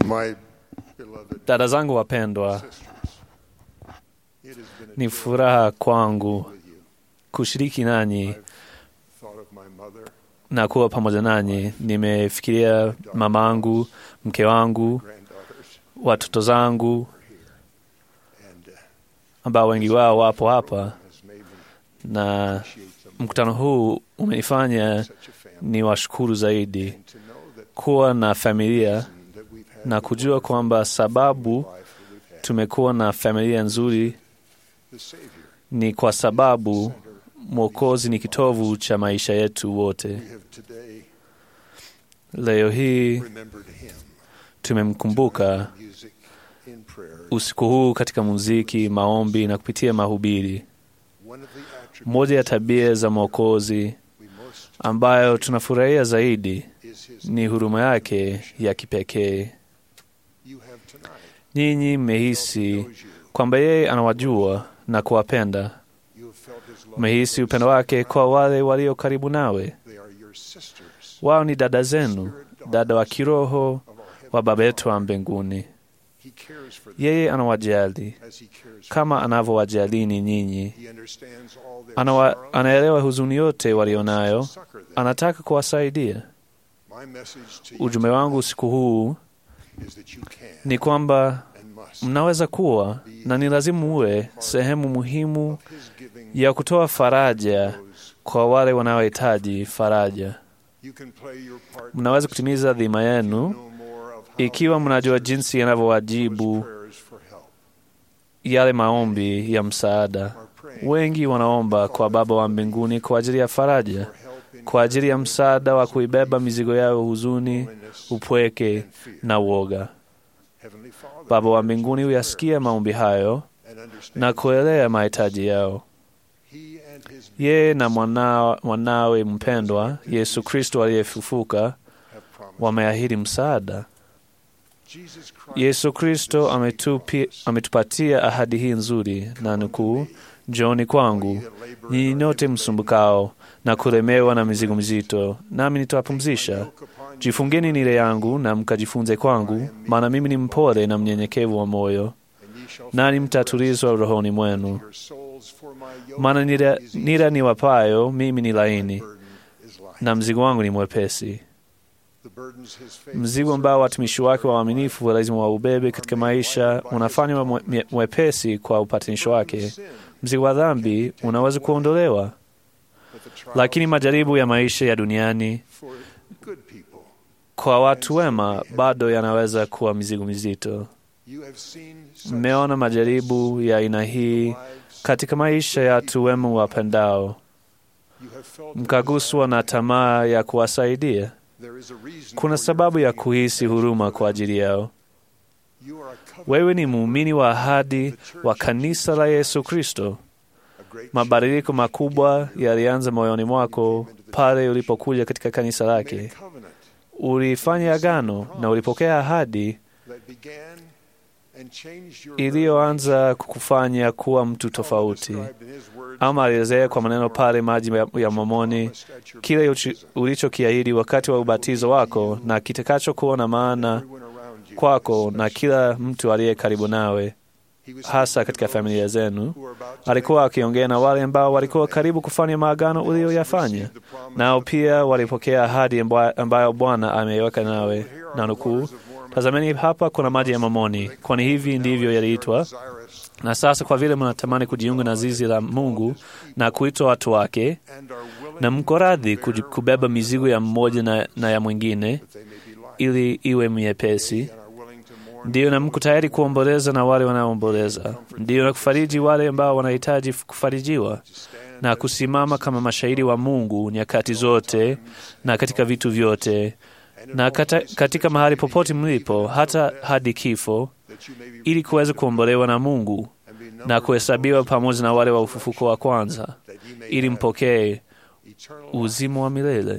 My beloved Dada zangu wapendwa, sisters, it has been a ni joy furaha kwangu with you. kushiriki nanyi I've thought of my mother, na kuwa pamoja nanyi. Nimefikiria mamangu, mke wangu, granddaughters, watoto zangu and uh, ambao wengi wao wapo hapa, has made me na appreciate them mkutano huu umenifanya such a family. ni washukuru zaidi And to know that kuwa na familia reason that we've had na the kujua wonderful kwamba sababu life that we've had, tumekuwa na familia nzuri the Savior, ni kwa sababu center Mwokozi ni kitovu cha maisha yetu wote. we have today Leo hii remembered him. tumemkumbuka Music in prayer. usiku huu katika muziki, maombi na kupitia mahubiri. One of the attributes Moja ya tabia za Mwokozi we most ambayo tunafurahia zaidi is his ni huruma yake ya kipekee. you have tonight. Nyinyi mmehisi knows you. kwamba yeye anawajua na kuwapenda. You have felt his love. Mmehisi upendo wake kwa wale walio karibu nawe. They are your sisters. Wao ni dada zenu, dada wa kiroho of our heavenly wa Baba yetu wa Father. mbinguni. He cares for them Yeye anawajali as he cares for kama anavyowajalini nyinyi. He understands all their Anawa, sorrow. anaelewa huzuni yote walionayo, Succor them. anataka kuwasaidia. My message to you Ujumbe wangu usiku huu is that you can ni kwamba and must mnaweza kuwa na ni lazima muwe sehemu muhimu of his giving ya kutoa faraja those. kwa wale wanaohitaji faraja. You can play your part Mnaweza kutimiza dhima You yenu know more of how ikiwa he mnajua answers jinsi those yanavyowajibu prayers for help. yale maombi ya msaada. Are praying Wengi wanaomba kwa Baba wa mbinguni kwa ajili ya faraja, for help in kwa ajili ya msaada wa kuibeba mizigo yao, huzuni, loneliness upweke and fear. na uoga. Heavenly Father Baba wa hears mbinguni your huyasikia maombi hayo and understands na kuelewa mahitaji yao. He and his Yeye na mwana, mwanawe mpendwa Yesu Kristo aliyefufuka have promised. wameahidi msaada. Jesus Christ Yesu Kristo ametupi, ametupatia ahadi hii nzuri na nukuu, njooni kwangu nyinyi nyote msumbukao na kulemewa na mizigo mizito, nami nitawapumzisha. Jifungeni nile yangu na mkajifunze kwangu, maana mimi ni mpole na mnyenyekevu wa moyo, nani mtatulizwa rohoni mwenu. Maana nira, nira ni wapayo mimi ni laini na mzigo wangu ni mwepesi. Mzigo ambao watumishi wake waaminifu lazima waubebe katika maisha unafanywa mwe- mwepesi kwa upatanisho wake. Mzigo wa dhambi unaweza kuondolewa, lakini majaribu ya maisha ya duniani kwa watu wema bado yanaweza kuwa mizigo mizito. Mmeona majaribu ya aina hii katika maisha ya watu wema wapendao, mkaguswa na tamaa ya kuwasaidia. Kuna sababu ya kuhisi huruma kwa ajili yao. Wewe ni muumini wa ahadi wa kanisa la Yesu Kristo. Mabadiliko makubwa yalianza moyoni mwako pale ulipokuja katika kanisa lake. Ulifanya agano na ulipokea ahadi iliyoanza kukufanya kuwa mtu tofauti. Ama alielezea kwa maneno pale maji ya- ya Momoni kile uchi- ulichokiahidi wakati wa ubatizo wako na kitakachokuwa na maana kwako na kila mtu aliye karibu nawe, hasa katika familia zenu. Alikuwa akiongea na wale ambao walikuwa karibu kufanya maagano uliyoyafanya, nao pia walipokea ahadi amba- ambayo Bwana ameiweka nawe, na nukuu, tazameni hapa kuna maji ya Momoni, kwani hivi ndivyo yaliitwa. Na sasa kwa vile mnatamani kujiunga na zizi la Mungu na kuitwa watu wake, na mko radhi kuji- kubeba mizigo ya mmoja na, na ya mwingine ili iwe miepesi, ndiyo, na mko tayari kuomboleza na wale wanaoomboleza, ndiyo, na kufariji wale ambao wanahitaji kufarijiwa, na kusimama kama mashahidi wa Mungu nyakati zote na katika vitu vyote na kata, katika mahali popote mlipo, hata hadi kifo, ili kuweza kuombolewa na Mungu na kuhesabiwa pamoja na wale wa ufufuko wa kwanza, ili mpokee uzima wa milele.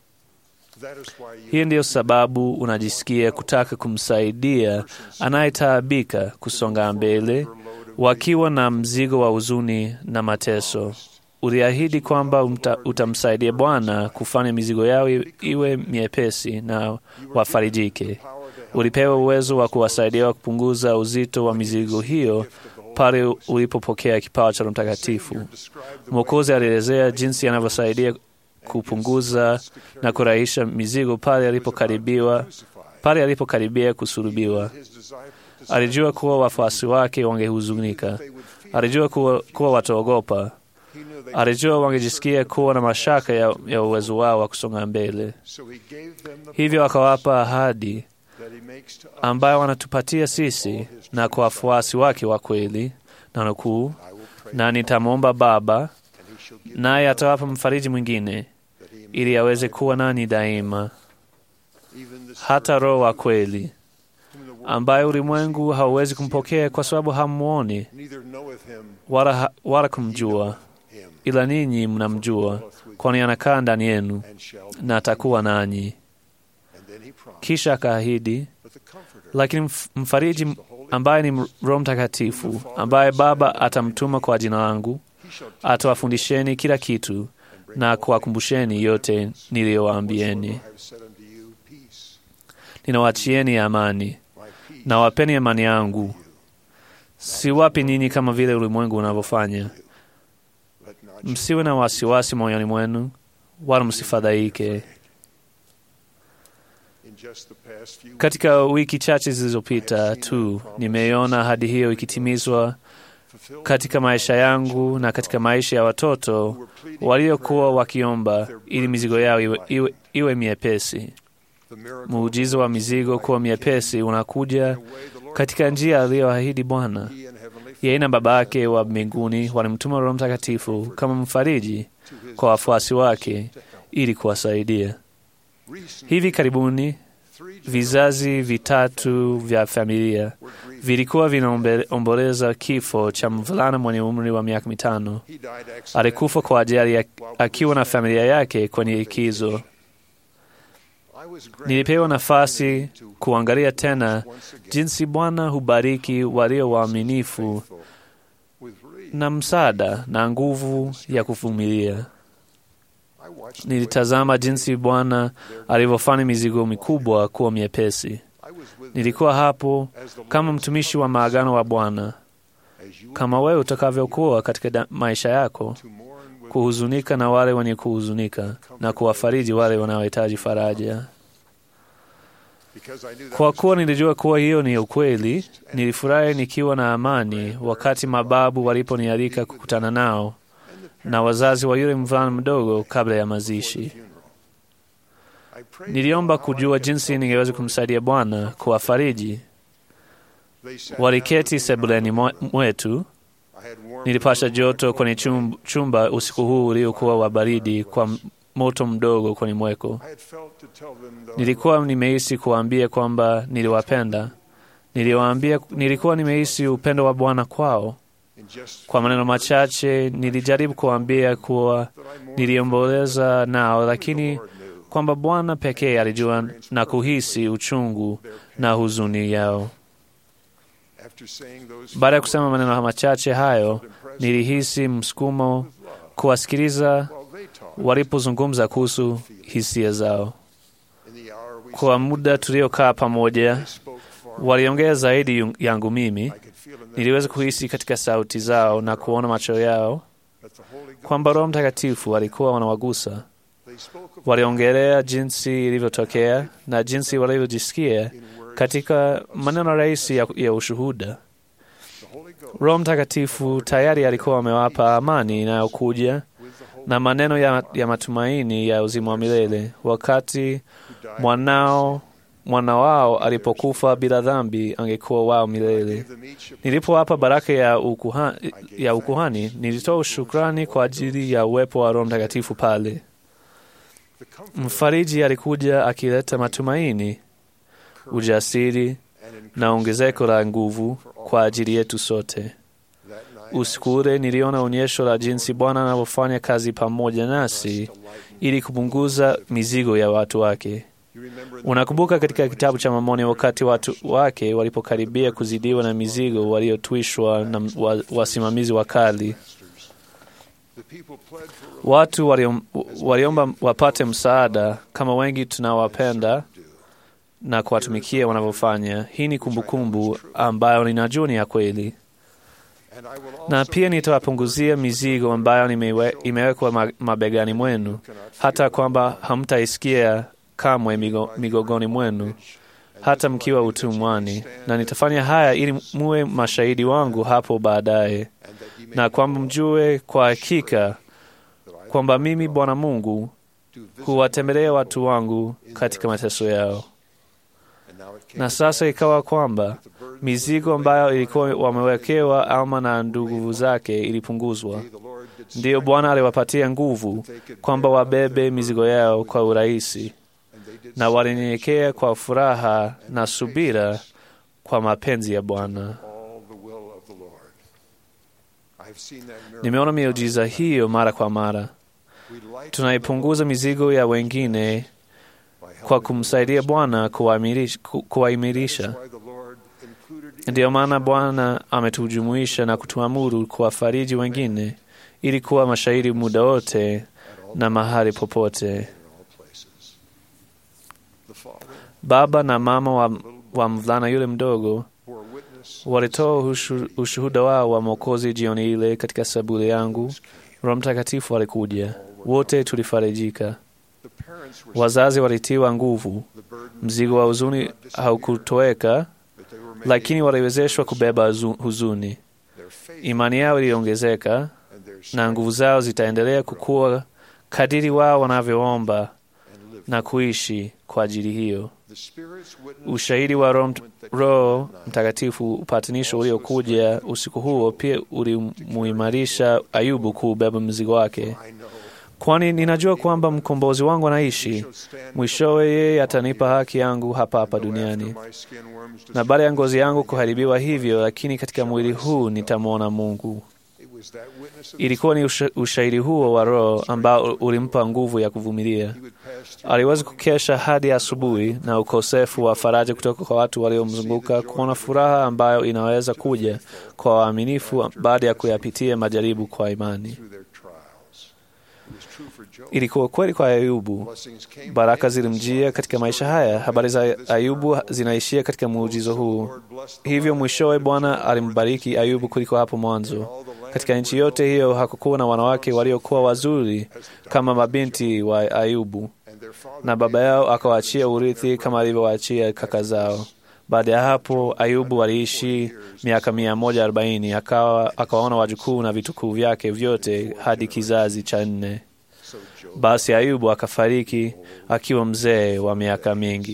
Hii ndiyo sababu unajisikia kutaka kumsaidia anayetaabika kusonga mbele, wakiwa na mzigo wa huzuni na mateso. Uliahidi kwamba umta, utamsaidia Bwana kufanya mizigo yao i- iwe miepesi na wafarijike. ulipewa uwezo wa kuwasaidia kupunguza uzito wa mizigo hiyo pale ulipopokea kipawa cha Roho Mtakatifu. Mwokozi alielezea jinsi anavyosaidia kupunguza na kurahisha mizigo pale alipokaribiwa pale alipokaribia kusulubiwa. Alijua kuwa wafuasi wake wangehuzunika. Alijua kuwa, kuwa wataogopa. Alijua wangejisikia kuwa na mashaka ya, ya uwezo wao wa kusonga mbele. Hivyo akawapa ahadi ambayo wanatupatia sisi na kwa wafuasi wake wa kweli, na nukuu, na nitamwomba Baba naye atawapa mfariji mwingine ili aweze kuwa nani daima, hata Roho wa kweli ambaye ulimwengu hauwezi kumpokea kwa sababu hamuoni wala, ha, wala kumjua, ila ninyi mnamjua, kwani anakaa ndani yenu na atakuwa nanyi. Kisha akaahidi, lakini mfariji ambaye ni Roho Mtakatifu, ambaye Baba atamtuma kwa jina langu, atawafundisheni kila kitu na kuwakumbusheni yote niliyowaambieni. Ninawachieni amani, na wapeni amani yangu. Siwapi ninyi kama vile ulimwengu unavyofanya. Msiwe na wasiwasi moyoni mwenu, wala msifadhaike. Katika wiki chache zilizopita tu nimeiona ahadi hiyo ikitimizwa katika maisha yangu na katika maisha ya watoto waliokuwa wakiomba ili mizigo yao iwe, iwe, iwe miepesi. Muujiza wa mizigo kuwa miepesi unakuja katika njia aliyoahidi Bwana. Yeye na Baba yake wa mbinguni walimtuma Roho Mtakatifu kama mfariji kwa wafuasi wake ili kuwasaidia. Hivi karibuni vizazi vitatu vya familia vilikuwa vinaomboleza kifo cha mvulana mwenye umri wa miaka mitano. Alikufa kwa ajali akiwa na familia yake kwenye likizo. Nilipewa nafasi kuangalia tena jinsi Bwana hubariki walio waaminifu na msaada na nguvu ya kuvumilia. Nilitazama jinsi Bwana alivyofanya mizigo mikubwa kuwa miepesi. Nilikuwa hapo kama mtumishi wa maagano wa Bwana, kama wewe utakavyokuwa katika maisha yako, kuhuzunika na wale wenye kuhuzunika na kuwafariji wale wanaohitaji faraja. Kwa kuwa nilijua kuwa hiyo ni ukweli, nilifurahi nikiwa na amani wakati mababu waliponialika kukutana nao na wazazi wa yule mvulana mdogo kabla ya mazishi. Niliomba kujua jinsi ningeweza kumsaidia Bwana kuwafariji. Waliketi sebuleni mwetu. Nilipasha joto kwenye chumba usiku huu uliokuwa wa baridi kwa moto mdogo kwenye mweko. Nilikuwa nimehisi kuwaambia kwamba niliwapenda. Niliwaambia, nilikuwa nimehisi upendo wa Bwana kwao. Kwa maneno machache nilijaribu kuwaambia kuwa niliomboleza nao, lakini kwamba Bwana pekee alijua na kuhisi uchungu na huzuni yao. Baada ya kusema maneno machache hayo, nilihisi msukumo kuwasikiliza walipozungumza kuhusu hisia zao. Kwa muda tuliokaa pamoja, waliongea zaidi yangu mimi. Niliweza kuhisi katika sauti zao na kuona macho yao kwamba Roho Mtakatifu alikuwa wanawagusa. Waliongelea jinsi ilivyotokea na jinsi walivyojisikia katika maneno rahisi ya, ya ushuhuda. Roho Mtakatifu tayari alikuwa amewapa amani inayokuja na maneno ya, ya matumaini ya uzima wa milele wakati mwanao mwana wao alipokufa bila dhambi angekuwa wao milele. Nilipowapa baraka ya ukuhani, ya ukuhani nilitoa shukrani kwa ajili ya uwepo wa Roho Mtakatifu pale. Mfariji alikuja akileta matumaini, ujasiri na ongezeko la nguvu kwa ajili yetu sote. Usiku ule niliona onyesho la jinsi Bwana anavyofanya kazi pamoja nasi ili kupunguza mizigo ya watu wake. Unakumbuka katika kitabu cha Mormoni, wakati watu wake walipokaribia kuzidiwa na mizigo waliotwishwa na wasimamizi wakali, watu waliom, waliomba wapate msaada kama wengi tunawapenda na kuwatumikia wanavyofanya. Hii ni kumbukumbu ambayo ninajua ni ya kweli, And I will na also pia nitawapunguzia mizigo ambayo nimewe- imewekwa ma- mabegani mwenu, hata kwamba hamtaisikia kamwe migo, migogoni mwenu hata mkiwa utumwani, na nitafanya haya ili muwe mashahidi wangu hapo baadaye, and that ye may na kwamba mjue kwa hakika kwamba mimi Bwana Mungu do visit huwatembelea watu wangu katika mateso yao. And now it came Na sasa ikawa kwamba the burden mizigo ambayo ilikuwa wamewekewa Alma na ndugu zake ilipunguzwa. the Lord did Ndiyo Bwana aliwapatia nguvu kwamba wabebe mizigo yao kwa urahisi, and they did na walinyenyekea kwa furaha na subira kwa mapenzi ya Bwana. all the will of the Lord. I've seen that miracle. Nimeona miujiza hiyo mara kwa mara. We lighten Tunaipunguza mizigo ya wengine by kwa helping kumsaidia Bwana kuwaimirisha- ku- kuwaimirisha. That's why the Lord included Ndiyo maana Bwana ametujumuisha na kutuamuru kuwafariji wengine ili kuwa mashahidi muda wote at all na mahali popote. in all places. The Father Baba na mama wa, wa mvulana yule mdogo bore witness walitoa ushu- ushuhuda wao wa Mwokozi jioni ile katika saburi yangu. Roho Mtakatifu alikuja, wote tulifarijika. the parents were Wazazi walitiwa nguvu, the burden mzigo wa huzuni haukutoweka, that they were made lakini waliwezeshwa kubeba huzu- huzuni. their faith Imani yao iliongezeka and their na strength nguvu zao zitaendelea kukua kadiri wao wanavyoomba and live. na kuishi kwa ajili hiyo. The Spirit's witness Ushahidi wa Roho Mt- moment that Roho came at night Mtakatifu, upatanisho uliokuja usiku huo, pia ulimuimarisha Ayubu kuubeba mzigo wake, I know kwani ninajua kwamba mkombozi wangu anaishi. shall stand Mwishowe yeye atanipa haki yangu hapa hapa though duniani, after my skin worms na baada ya ngozi yangu kuharibiwa hivyo, lakini katika mwili huu nitamwona Mungu. It was that witness of Ilikuwa ni usha, ushahidi huo wa Roho ambao ulimpa nguvu ya kuvumilia. he would pass through Aliweza kukesha hadi asubuhi na ukosefu wa faraja kutoka kwa watu waliomzunguka, kuona furaha ambayo inaweza kuja kwa waaminifu baada ya kuyapitia majaribu kwa imani. through their trials. It was true for Job. Ilikuwa kweli kwa Ayubu, Blessings came baraka to him zilimjia katika maisha haya. Habari za Ayubu zinaishia katika muujizo huu. Hivyo mwishowe Bwana alimbariki Ayubu kuliko hapo mwanzo. Katika nchi yote hiyo hakukuwa na wanawake waliokuwa wazuri kama mabinti wa Ayubu, and their father na baba yao akawaachia urithi kama alivyowaachia kaka zao. Baada ya hapo Ayubu aliishi miaka mia moja arobaini akawa akawaona wajukuu na vitukuu vyake vyote hadi kizazi cha nne. so Job. Basi Ayubu akafariki akiwa mzee wa miaka mingi.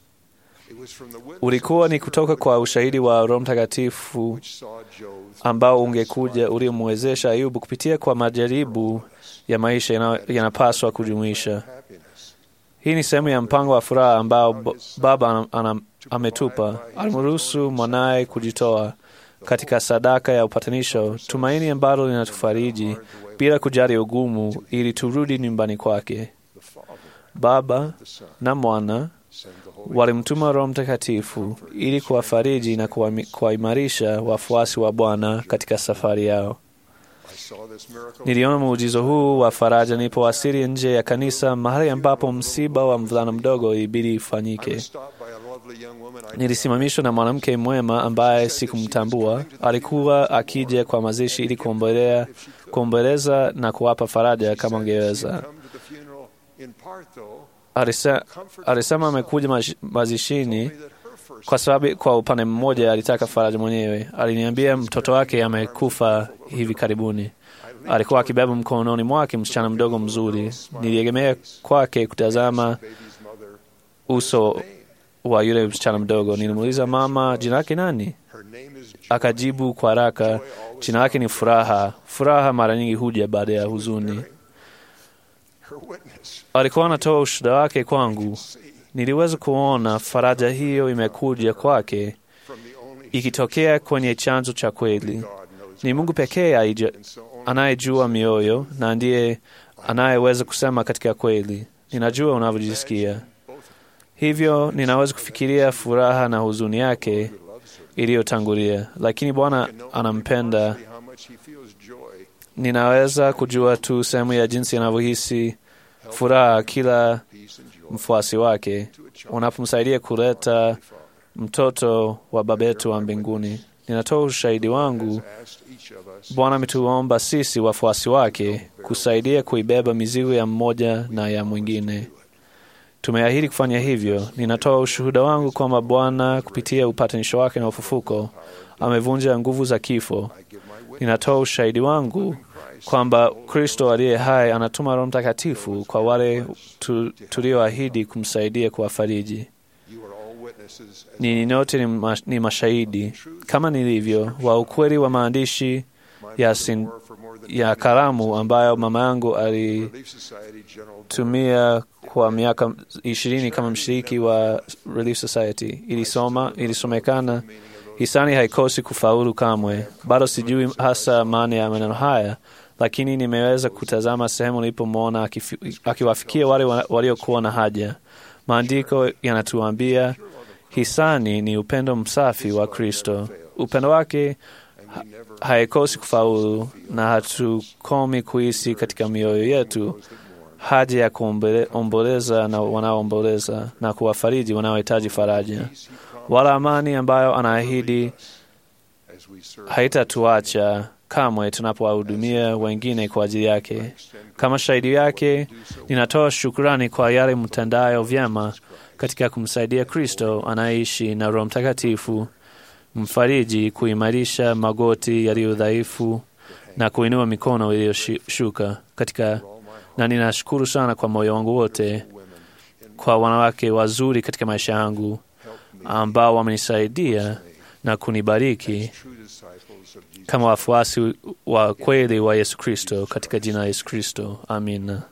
It was from the witness Ulikuwa of ni the kutoka kwa ushahidi wa Roho Mtakatifu which saw Job ambao ungekuja uliomwezesha Ayubu kupitia kwa majaribu ya maisha yana- yanapaswa kujumuisha. happiness. Hii ni sehemu ya mpango wa furaha ambao b- Baba ana- ana- ametupa. Alimruhusu mwanaye kujitoa katika sadaka ya upatanisho, tumaini ambalo linatufariji bila kujali ugumu, ili turudi nyumbani kwake. The Father, Baba the Son, na Mwana send the Holy walimtuma Roho Mtakatifu ili kuwafariji na kuwami- kuwaimarisha wafuasi wa Bwana katika safari yao. I saw this miracle Niliona muujizo huu wa faraja nilipowasili nje ya kanisa, mahali ambapo msiba wa mvulana mdogo ilibidi I ifanyike. was stopped by a lovely young woman I Nilisimamishwa na mwanamke mwema ambaye sikumtambua. Alikuwa akija kwa mazishi ili kuombelea, kuomboleza na kuwapa faraja kama angeweza. come to the funeral in part though Alisa- Alisema amekuja mash- mazishini that her first kwa sababu kwa upande mmoja alitaka faraja mwenyewe. Aliniambia mtoto wake amekufa hivi karibuni. Alikuwa akibeba mkononi mwake msichana mdogo mzuri. Niliegemea kwake kutazama baby's mother uso wa yule msichana mdogo. Nilimuuliza, mama, jina lake nani? her name is Joy. Akajibu kwa haraka, jina lake ni Furaha. Furaha mara nyingi huja baada ya huzuni. her witness Alikuwa anatoa ushuhuda wake kwangu. see Niliweza kuona faraja hiyo imekuja kwake from the only ikitokea kwenye chanzo cha kweli. God knows Ni Mungu pekee aija- and so only anayejua mioyo na ndiye anayeweza kusema katika kweli. Ninajua unavyojisikia, both hivyo ninaweza kufikiria furaha na huzuni yake who loves her iliyotangulia, lakini Bwana can know anampenda. only how much he feels joy Ninaweza kujua tu sehemu ya jinsi anavyohisi furaha kila peace and joy mfuasi wake. to a unapomsaidia kuleta mtoto wa Baba yetu wa mbinguni. Ninatoa ushahidi wangu. Bwana ametuomba sisi wafuasi wake kusaidia kuibeba mizigo ya mmoja na ya mwingine. Tumeahidi kufanya hivyo. Ninatoa ushuhuda wangu kwamba Bwana kupitia upatanisho wake na ufufuko amevunja nguvu za kifo. Ninatoa ushahidi wangu kwamba Kristo aliye hai anatuma Roho Mtakatifu kwa wale tu, tulioahidi kumsaidia kuwafariji. Ninyi nyote ni, ma, ni mashahidi kama nilivyo wa ukweli wa maandishi ya, sin, ya karamu ambayo mama yangu alitumia kwa miaka ishirini kama mshiriki wa Relief Society. Ilisoma, ilisomekana hisani haikosi kufaulu kamwe. Bado sijui hasa maana ya maneno haya, lakini nimeweza kutazama sehemu nilipomwona akiwafikia wale waliokuwa na haja. Maandiko yanatuambia hisani ni upendo msafi wa Kristo. Upendo wake ha haikosi kufaulu, na hatukomi kuhisi katika mioyo yetu haja ya kuomboleza na wanaoomboleza na kuwafariji wanaohitaji faraja, wala amani ambayo anaahidi haitatuacha kamwe tunapowahudumia wengine kwa ajili yake. Kama shahidi yake, ninatoa shukrani kwa yale mtendayo vyema katika kumsaidia Kristo anayeishi na Roho Mtakatifu mfariji kuimarisha magoti yaliyo dhaifu na kuinua mikono iliyoshuka katika, na ninashukuru sana kwa moyo wangu wote kwa wanawake wazuri katika maisha yangu ambao wamenisaidia na kunibariki kama wafuasi wa kweli wa Yesu Kristo, katika jina la Yesu Kristo, amina.